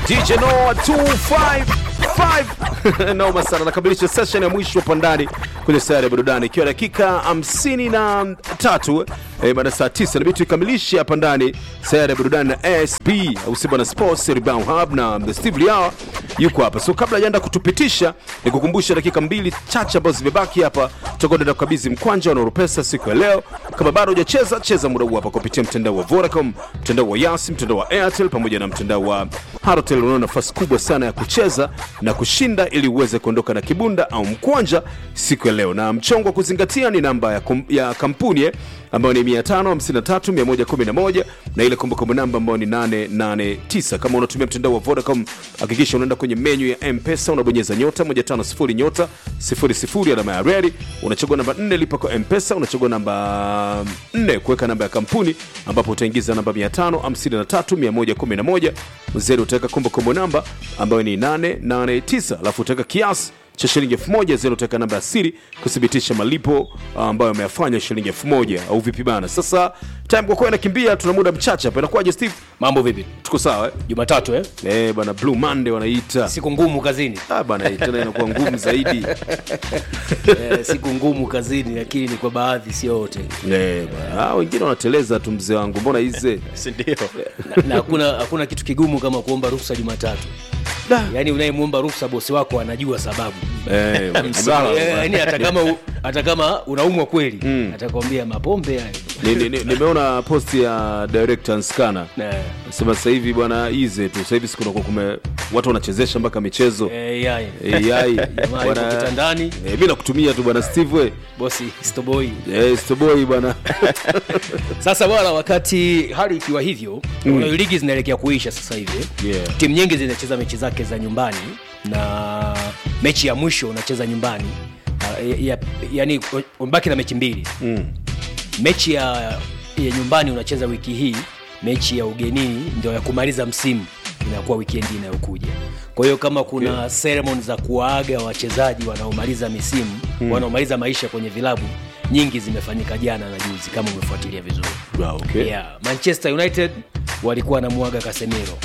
DJ Noah 255 noma sana, nakamilisha session ya mwisho hapa ndani kwenye sayari ya burudani, ikiwa dakika 53 eh, baada ya saa 9 inabidi tuikamilishe hapa ndani sayari ya burudani na ASB au si bwana Sports Rebound Hub na the Steve Liawa yuko hapa. So kabla hajaenda kutupitisha, nikukumbusha dakika mbili chache ambazo zimebaki hapa, tutakwenda kukabidhi mkwanja wa Nurupesa siku ya leo. Kama bado hujacheza, cheza muda huu hapa kupitia mtandao wa Vodacom, mtandao wa Yasi, mtandao wa Airtel pamoja na mtandao wa Halotel. Unaona nafasi kubwa sana ya kucheza na kushinda ili uweze kuondoka na kibunda au mkwanja siku ya leo, na mchongo wa kuzingatia ni namba ya, kum, ya kampuni eh, ambayo ni 553111 na ile kumbukumbu namba ambayo ni 889. Kama unatumia mtandao wa Vodacom, hakikisha unaenda kwenye menyu ya M-Pesa, unabonyeza nyota 150 nyota 00 alama ya reli, unachagua namba 4 lipa kwa M-Pesa, unachagua namba 4 kuweka namba ya kampuni, ambapo utaingiza namba 553111 zero, utaweka kumbukumbu namba ambayo ni 889, alafu utaweka kiasi cha shilingi elfu moja zero utaweka namba ya siri kuthibitisha malipo ah, ambayo ameyafanya shilingi elfu moja au vipi bana sasa time kwa kuwa inakimbia tuna muda mchache hapa inakuwaje steve mambo vipi tuko sawa eh? jumatatu eh? eh bana blue monday wanaita siku ngumu kazini ah bana hii tena inakuwa ngumu zaidi eh, siku ngumu kazini lakini ni kwa baadhi sio wote eh bana ah, wengine wanateleza tu mzee wangu mbona hize sindio na, na hakuna hakuna kitu kigumu kama kuomba ruhusa jumatatu yaani unayemwomba ruhusa bosi wako anajua sababu eh Eh, yaani hata kama u- hata kama unaumwa kweli atakwambia mapombe hayo ni, ni, ni, nimeona post ya director Nskana Eh, sema sasa hivi bwana ize tu sasa hivi siku kunakuwa kume watu wanachezesha mpaka michezo eh, yai. AI Jamaa yuko kitandani. eh, mi nakutumia tu bwana Steve we bosi stoboi eh, Stoboi bwana sasa bwana wakati hali ikiwa hivyo mm. ligi zinaelekea kuisha sasa hivi Yeah. timu nyingi zinacheza mechi zake za nyumbani na mechi ya mwisho unacheza nyumbani uh, ya, ya, yani umebaki na mechi mbili mm. mechi ya, ya nyumbani unacheza wiki hii mechi ya ugenini ndio ya kumaliza msimu inakuwa wikendi inayokuja kwa hiyo kama kuna okay. seremon za kuwaaga wachezaji wanaomaliza misimu mm. wanaomaliza maisha kwenye vilabu nyingi zimefanyika jana na juzi kama umefuatilia vizuri Ah, okay. yeah. manchester united walikuwa wanamwaga kasemiro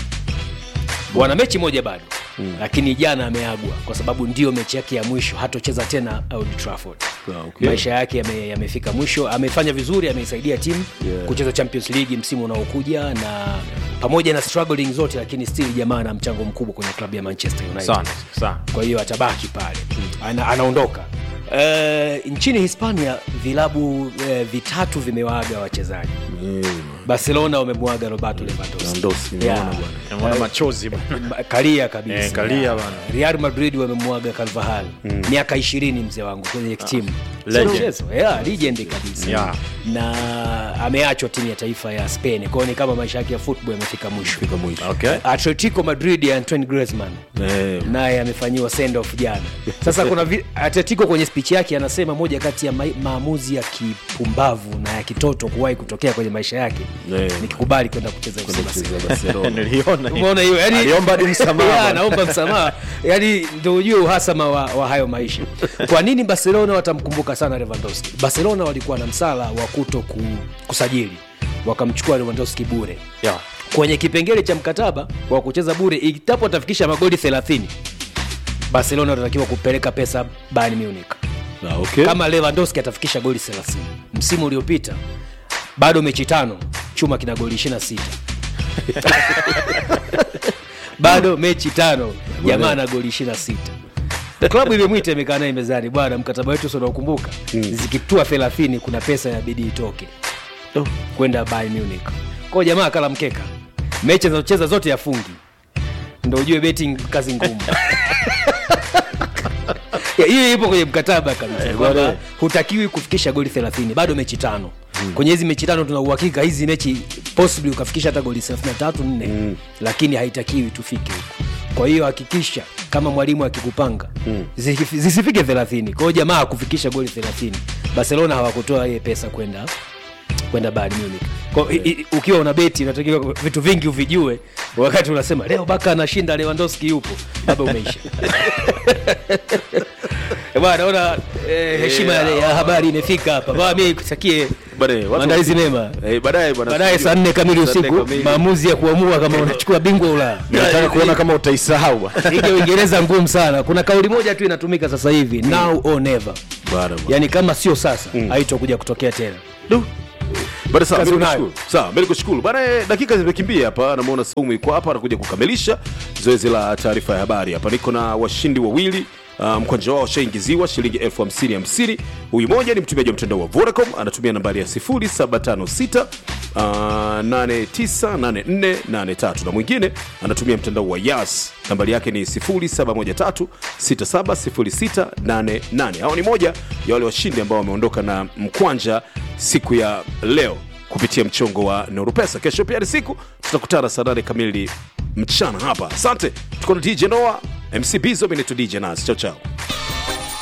wana mechi moja bado mm. lakini jana ameagwa kwa sababu ndio mechi yake ya mwisho hatocheza tena Old Trafford Ah, okay. maisha yake yame- yamefika mwisho amefanya vizuri ameisaidia timu Yeah. kucheza champions league msimu unaokuja na pamoja na struggling zote lakini still jamaa ana mchango mkubwa kwenye klabu ya manchester united sana sana kwa hiyo atabaki pale Ana, anaondoka Uh, nchini hispania vilabu uh, vitatu vimewaaga wachezaji barcelona wamemwaga roberto lewandowski Lewandowski, nimeona bwana. naona machozi bana Ba- kalia kabisa Eh, kalia bana. real madrid wamemwaga carvahal miaka ishirini mzee wangu kwenye timu legend. Sio mchezo. yeah, legend kabisa Yeah. na ameachwa timu ya taifa ya spain kwao ni kama maisha yake ya football yamefika mwisho Fika mwisho. okay atletico madrid ya antoine griezmann Eh, naye amefanyiwa send off jana sasa kuna vi- atletico kwenye speech yake anasema moja kati ya ma- maamuzi ya kipumbavu na ya kitoto kuwahi kutokea kwenye maisha yake Eh. nikikubali kwenda kucheza FC Barcelona. kucheza Barcelona. niliona hiyo. umeona hiyo yani Aliomba hadi msamaha Yeah, bwana. anaomba msamaha yani ndo ujue uhasama wa, wa hayo maisha kwa nini barcelona watamkumbuka sana lewandowski barcelona walikuwa na msala wa kuto ku, kusajili wakamchukua lewandowski bure Yeah. kwenye kipengele cha mkataba wa kucheza bure itapo atafikisha magoli 30 barcelona watatakiwa kupeleka pesa bayern munich Ah, okay. kama lewandowski atafikisha goli 30 msimu uliopita bado mechi tano chuma kina goli 26 bado mechi tano jamaa na goli 26 klabu imemwita imekaa naye mezani bwana mkataba wetu unaokumbuka zikitua 30 kuna pesa inabidi itoke Oh. kwenda Bayern Munich kwao jamaa akala mkeka mechi anazocheza zote yafungi ndo ujue betting kazi ngumu Ya, hiyo ipo kwenye mkataba kabisa kwamba hutakiwi kufikisha goli 30 bado mechi tano kwenye hizi mechi tano tuna uhakika hizi mechi possibly ukafikisha hata goli 33 4 lakini haitakiwi tufike huko kwa hiyo hakikisha kama mwalimu akikupanga zisi- zisifike 30 kwa hiyo jamaa akufikisha goli 30 barcelona hawakutoa ile pesa kwenda kwenda Bayern Munich. Kwa, i, i, ukiwa una beti unatakiwa vitu vingi uvijue wakati unasema leo baka anashinda Lewandowski yupo baba umeisha Eh, bwana naona eh, heshima ya, ya habari imefika hapa bwana mimi kutakie Baadaye, watu- maandalizi mema Eh, baadaye bwana baadaye studio. saa nne kamili Saa nne usiku kamili. maamuzi ya kuamua kama unachukua bingwa ulaya nataka kuona kama utaisahau bwana. ligi ya uingereza ngumu sana kuna kauli moja tu inatumika sasa hivi now or never Bwana, bwana. yaani kama sio sasa haitokuja kutokea tena Du. Bada sawa, Kazi mimi unayo. nikushukuru. Sawa, mimi nikushukuru. Bana eh, dakika zimekimbia hapa, namuona Saumu yuko hapa anakuja kukamilisha zoezi la taarifa ya habari. Hapa niko na washindi wawili. Uh, mkwanja wao washaingiziwa shilingi elfu hamsini hamsini. Huyu moja ni mtumiaji wa mtandao wa Vodacom anatumia nambari ya 0756 uh, 898483 na mwingine anatumia mtandao wa Yas nambari yake ni 0713 670688. Hao ni moja ya wale washindi ambao wameondoka na mkwanja siku ya leo kupitia mchongo wa Neuropesa. Kesho pia ni siku, tutakutana saa nane kamili mchana hapa. Asante, tuko na DJ Noah, MC Bizo, mimi naitwa DJ Nas. Chao chao.